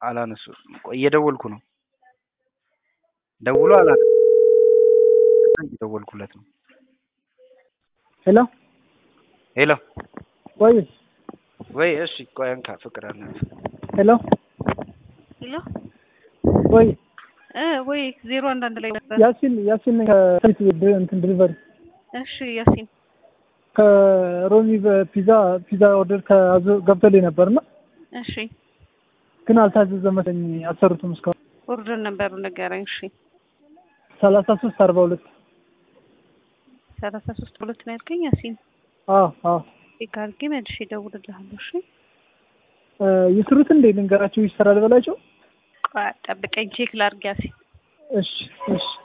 አላነሱ ቆይ እየደወልኩ ነው። ደውሎ አላነ እየደወልኩለት ነው። ሄሎ ሄሎ ወይ ወይ እሺ ቆይ እንካ ፍቅር አለ ሄሎ ሄሎ ወይ እ ወይ ዜሮ አንድ አንድ ላይ ነበር። ያሲን ያሲን ከፊት እንትን ድሪቨሪ እሺ ያሲን ከሮሚ በፒዛ ፒዛ ኦርደር ከአዞ ገብቶልኝ ነበርና እሺ ግን አልታዘዘ መሰለኝ አልሰሩትም እስካሁን ኦርደር ነበሩ ንገረኝ። እሺ ሰላሳ ሶስት አርባ ሁለት ሰላሳ ሶስት ሁለት ነው ያልከኝ ያሲን። አዎ አዎ ቼክ አድርጌ መልሼ እደውልልሃለሁ። እሺ እ ይስሩት እንዴ ልንገራቸው ይሰራል በላቸው ቆይ ጠብቀኝ፣ ቼክ ላድርግ ያሲን። እሺ እሺ